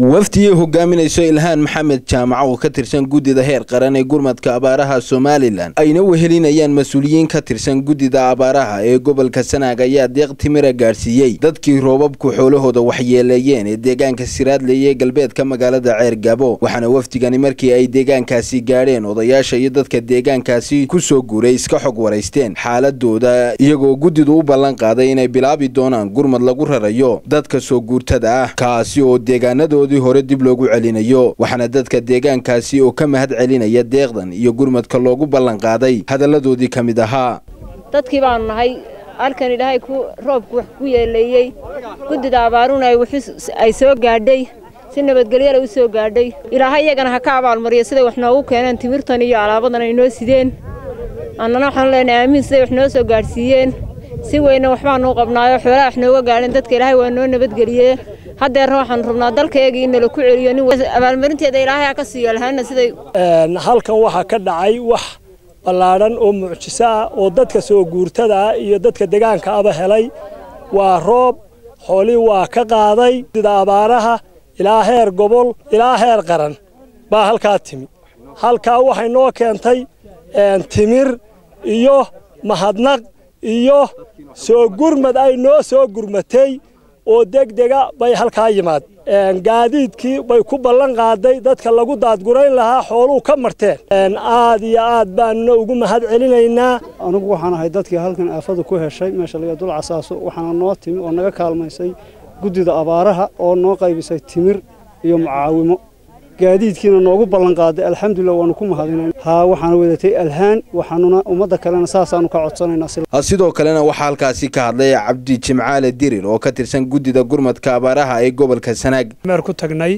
wafdigii hogaaminayso ilhaan maxamed jaamaco oo ka tirsan guddida heer qaran ee gurmadka abaaraha somalilan ayna wehelinayaan mas-uuliyiin ka tirsan guddida abaaraha ee gobolka sanaag ayaa deeq timira gaadhsiiyey dadkii roobabku xoolahooda waxyeeleeyeen ee deegaanka siraadley ee galbeedka magaalada ceer gabo waxaana wafdigani markii ay deegaankaasi gaadheen odayaasha iyo dadka deegaankaasi ku soo guuray iska xog waraysteen xaaladooda iyagoo guddidu u ballan qaaday inay bilaabi doonaan gurmad lagu rarayo dadka soo guurtada ah kaasi oo deegaanadoodii hore dib loogu celinayo waxaana dadka deegaankaasi oo ka mahad celinaya deeqdan iyo gurmadka loogu ballan qaaday hadalladoodii ka mid ahaa dadkii baanu nahay halkan ilaahay roobku wax ku yeeleeyey guddida abaaruna ay soo gaadhay si nabadgelyala u soo gaadhay ilaahay iyagana ha ka abaalmariyo siday wax noogu keeneen timirtan iyo alaabadan ay noo sideen annana waxaanu leenahay aamiin siday wax noo soo gaadhsiiyeen si weyna waxbaanu qabnaayo xoolaha wax nooga gaadheen dadka ilaahay waa noo nabadgeliyee haddeerna waxaanu rabnaa dalkaeegii in nala ku celiyo nin abaalmarinteeda ilaahay ha ka siiyo lahaana siday halkan waxaa ka dhacay wax ballaadhan oo mucjiso ah oo dadka soo guurtada ah iyo dadka deegaanka aba helay waa roob xoolii waa ka qaaday sida abaaraha ilaa heer gobol ilaa heer qaran baa halkaa timi halkaa waxay noo keentay timir iyo mahadnaq iyo soo gurmad ay noo soo gurmatay oo degdega bay halkaa yimaad gaadiidkii bay ku ballan qaaday dadka lagu daadgurayn lahaa xooluu ka marteen aad iyo aad baanuna ugu mahad celinaynaa anugu waxaan ahay dadkii halkan aafada ku heshay meesha laga dul casaaso waxaana noo timi oo naga kaalmaysay guddida abaaraha oo noo qaybisay timir iyo mucaawimo gaadiidkiina noogu ballan qaaday alxamdulilah waanu ku mahadinayn haa waxaana wadatay alhaan waxaanuna ummadda kalena saasaanu ka codsanaynaa sidoo kalena waxaa halkaasi ka hadlay cabdi jimcaale dirir oo ka tirsan guddida gurmadka abaaraha ee gobolka sanaag meer ku tagnay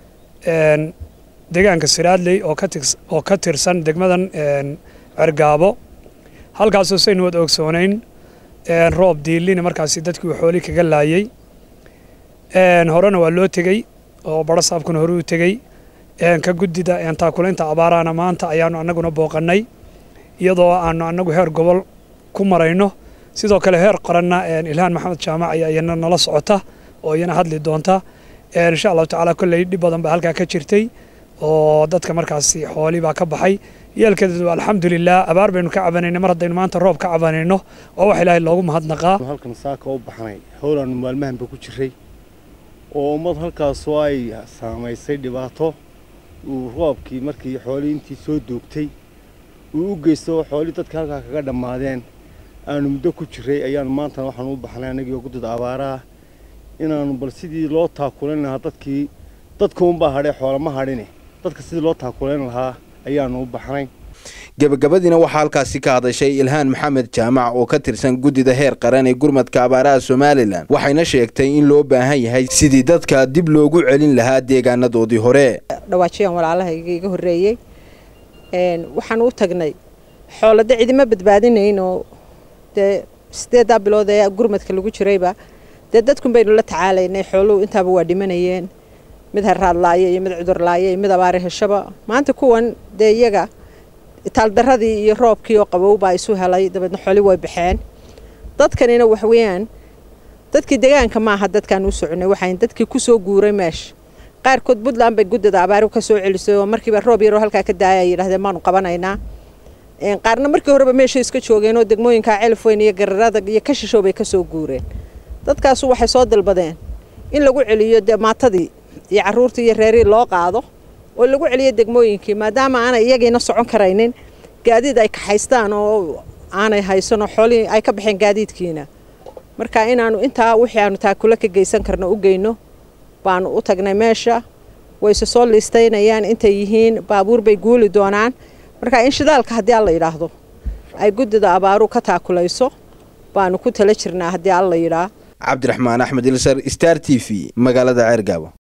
deegaanka siraadley oo ka tirsan degmadan cergaabo halkaasoo saynu wad ogsoonayn roob diilina markaasi dadkii uu xooli kaga laayey horena waa loo tegey oo barasaabkuna hore u tegey ka guddida taakulaynta abaarahana maanta ayaanu annaguna booqannay iyadoo aanu annagu heer gobol ku marayno sidoo kale heer qaranna ilhaan maxamed jaamac ayaa iyana nala socota oo iyana hadli doonta insha allahu tacaala kolley dhib badan baa halkaa ka jirtay oo dadka markaasi xoolii baa ka baxay yeelkeedu alxamdulilah abaar baynu ka cabanayna mar haddaynu maanta roob ka cabanayno waa wax ilaahay loogu mahadnaqaa halkan saaka u baxnay howlaannu maalmahanba ku jiray oo ummad halkaasoo ay saamaysay dhibaato uu roobkii markii xoolii intii soo duugtay uu u geysto xoolii dadka halkaa kaga dhammaadeen aanu muddo ku jiray ayaanu maantana waxaanu u baxnay annagiioo guddida abaaraah inaannu bal sidii loo taakulayn lahaa dadkii dadkuunbaa hadhay xoolama hadhine dadka sidii loo taakulayn lahaa ayaanu u baxnay gebagabadiina waxaa halkaasi ka hadashay ilhaan maxamed jaamac oo ka tirsan guddida heer qaran ee gurmadka abaaraha somalilan waxayna sheegtay in loo baahan yahay sidii dadka dib loogu celin lahaa deegaanadoodii hore dhawaajiyaan walaalahayga iga horreeyey waxaan u tagnay xoolade cidima badbaadinayn oo dee sideeddaa bilood ee gurmadka lagu jirayba dee dadkun baynu la tacaalaynay xooluhu intaaba waa dhimanayeen mid haraad laaya iyo mid cudur laaya iyo mid abaare heshaba maanta kuwan dee iyaga itaaldaradii iyo roobkii oo qabow baa isu helay dabeedna xooli way baxeen dadkanina waxweeyaan dadkii deegaanka maaha dadkaan u soconay waxaan dadkii ku soo guuray meesha qaarkood puntland bay guddida abaari ka soo celisay oo markiiba roob yaroo halkaa ka daaya ay yidhahdeen maanu qabanaynaa qaarna markii horeba meeshay iska joogeen oo degmooyinka celifweyn iyo gararada iyo kashishow bay ka soo guureen dadkaasu waxay soo dalbadeen in lagu celiyo dee maatadii iyo carruurtii iyo reerihii loo qaado oo lagu celiyo degmooyinkii maadaama aanay iyagiina socon karaynin gaadiid ay kaxaystaan oo aanay haysanoo xoolihii ay ka baxeen gaadiidkiina marka inaanu intaa wixii aanu taakula ka geysan karno u geyno baanu u tagnay meesha wayse soo liistaynayaan intay yihiin baabuur bay guuli doonaan marka in shidaalka haddii alla yidhaahdo ay guddida abaaru ka taakulayso baanu ku tala jirnaa haddii alla yidhaa cabdiraxmaan axmed ilsar star t v magaalada ceergaabo